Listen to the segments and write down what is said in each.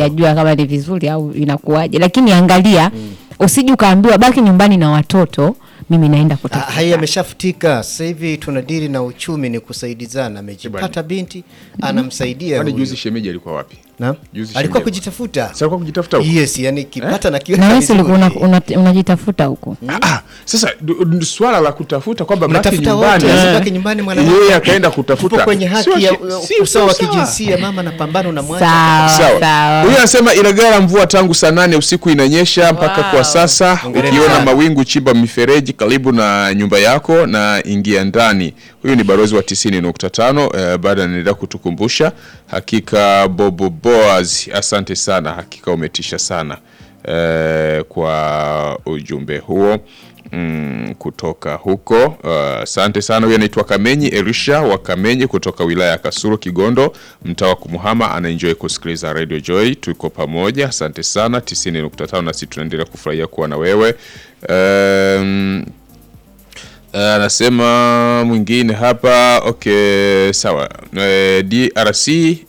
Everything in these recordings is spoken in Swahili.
sijajua kama ni vizuri au inakuwaje, lakini angalia usije ukaambiwa baki nyumbani na watoto, mimi naenda Ah, kutafuta haya yameshafutika sasa hivi tunadili na uchumi ni kusaidizana amejipata binti anamsaidia Kwani huyu. juzi shemeji alikuwa wapi? Na? juzi alikuwa shemeji- kujitafuta Sasa alikuwa kujitafuta huko? yes yani kipata na kiweka na wewe si ulikuwa una- vizuri. una- unajitafuta huko. Ah, ah, sasa du- du- swala la kutafuta kwamba baki Mnatafuta nyumbani wote, asibaki nyumbani mwanamke. yeye akaenda Tupo kutafuta kwenye haki Sio ya ki- si- usawa wa sio sawa. kijinsia mama na pambano na mwacha Sawa Sawa. sawa. Huyu anasema Ilagala mvua tangu saa nane usiku inanyesha mpaka Wow. kwa sasa. Hongereni Ukiona sana. mawingu, chimba mifereji karibu na nyumba yako na ingia ndani. Huyu ni barozi wa 90.5 eh, baada anaendelea kutukumbusha hakika. Bobo Boaz, asante sana, hakika umetisha sana eh, kwa ujumbe huo mm, kutoka huko. Uh, Asante sana. Huyu anaitwa Kamenyi Elisha wa Kamenyi kutoka wilaya ya Kasulu, Kigondo, mtaa wa Kumuhama. Anaenjoy kusikiliza Radio Joy, tuko pamoja. Asante sana 90.5, nasi tunaendelea kufurahia kuwa na wewe um, Uh, anasema mwingine hapa okay, sawa. Uh, DRC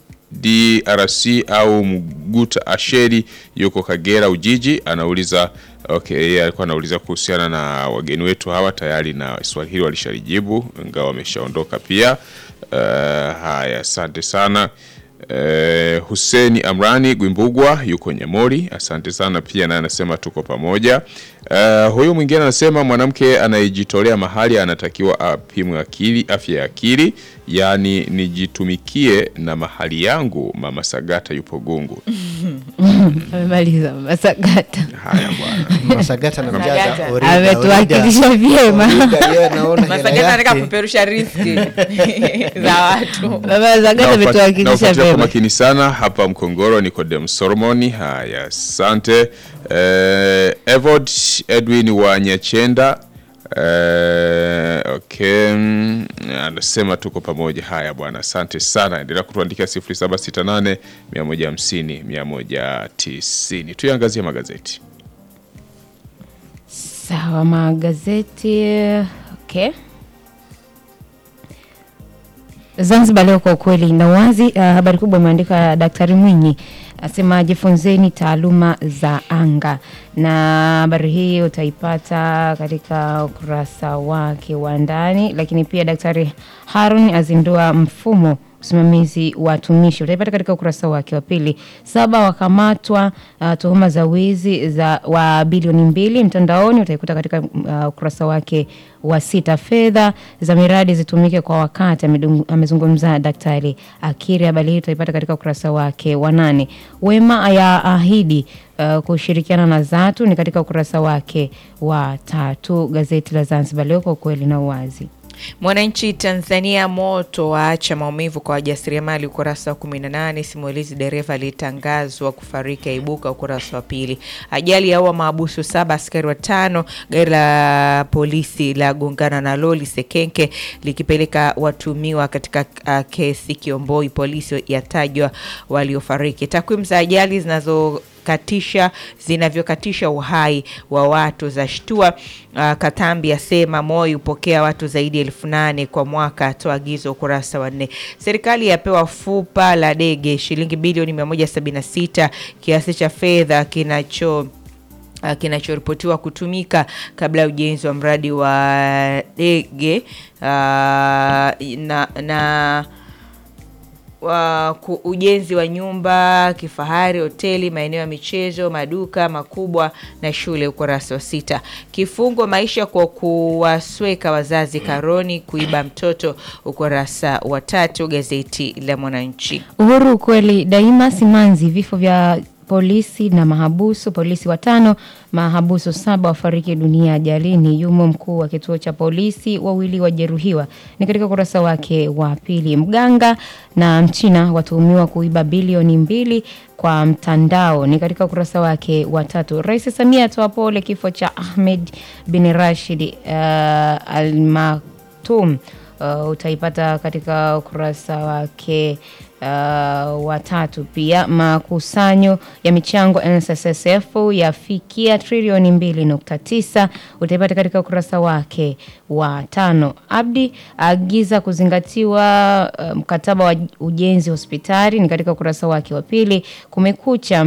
DRC au Mguta Asheri yuko Kagera Ujiji, anauliza okay, yeye alikuwa anauliza kuhusiana na wageni wetu hawa, tayari na swali hili walishalijibu, ingawa wameshaondoka pia. Uh, haya, asante sana. Eh, Huseni Amrani Gwimbugwa yuko Nyamori, asante sana pia, naye anasema tuko pamoja. Eh, huyu mwingine anasema mwanamke anayejitolea mahali anatakiwa apimwe akili, afya ya akili, yaani nijitumikie na mahali yangu. Mama Sagata yupo Gungu. Amemaliza Masagata. Haya bwana. Masagata na mjaza Masagata. orida, Ametuwakilisha orida. vyema. Orida, yeye anaona hela Masagata anataka yake. kupeperusha riski za watu. Baba Masagata Naufat- ametuwakilisha naufuatilia kwa vyema. makini sana hapa Mkongoro. Nikodem Solomoni, haya asante. Eh, Evod Edwin wa Nyachenda eh, okay, mm, anasema tuko pamoja. Haya bwana, asante sana, endelea kutuandikia 0768 150 190. Tuiangazie magazeti. Sawa, magazeti okay. Zanzibar Leo kwa ukweli na uwazi. Uh, habari kubwa imeandika Daktari Mwinyi asema jifunzeni taaluma za anga, na habari hii utaipata katika ukurasa wake wa ndani. Lakini pia Daktari Harun azindua mfumo usimamizi wa watumishi utaipata katika ukurasa wake wa pili. Saba wakamatwa uh, tuhuma za wizi za wa bilioni mbili mtandaoni utaikuta katika uh, ukurasa wake wa sita. Fedha za miradi zitumike kwa wakati, amedung- amezungumza Daktari Akiri. Habari hii utaipata katika ukurasa wake wa nane. Wema ya ahidi uh, kushirikiana na Zatu ni katika ukurasa wake wa tatu. Gazeti la Zanzibar Leo kwa ukweli na uwazi. Mwananchi Tanzania, moto waacha maumivu kwa wajasiriamali, ukurasa wa 18. Simulizi dereva alitangazwa kufariki aibuka, ukurasa wa pili. Ajali yaua maabusu saba, askari watano. Gari la polisi la gongana na loli Sekenke likipeleka watumiwa katika uh, kesi Kiomboi. Polisi yatajwa waliofariki. Takwimu za ajali zinazo katisha zinavyokatisha uhai wa watu za shtua. Uh, Katambi asema Moi hupokea watu zaidi ya elfu nane kwa mwaka, atoa agizo, ukurasa wa nne. Serikali yapewa fupa la dege shilingi bilioni 176 kiasi cha fedha kinacho uh, kinachoripotiwa kutumika kabla ya ujenzi wa mradi wa dege uh, na, na wa ku- ujenzi wa nyumba kifahari, hoteli, maeneo ya michezo, maduka makubwa na shule, ukurasa wa sita. Kifungo maisha kwa kuwasweka wazazi karoni, kuiba mtoto, ukurasa wa tatu. Gazeti la Mwananchi. Uhuru ukweli daima. Simanzi, vifo vya polisi na mahabusu. Polisi watano, mahabusu saba wafariki dunia ajalini. Yumo mkuu wa kituo cha polisi, wawili wajeruhiwa. Ni katika ukurasa wake wa pili. Mganga na mchina watuhumiwa kuiba bilioni mbili kwa mtandao. Ni katika ukurasa wake wa tatu. Rais Samia atoa pole kifo cha Ahmed bin Rashid uh, Al Maktoum. Uh, utaipata katika ukurasa wake uh, watatu. Pia makusanyo ya michango NSSF yafikia trilioni mbili nukta tisa utaipata katika ukurasa wake wa tano. Abdi agiza kuzingatiwa uh, mkataba wa ujenzi hospitali ni katika ukurasa wake wa pili. Kumekucha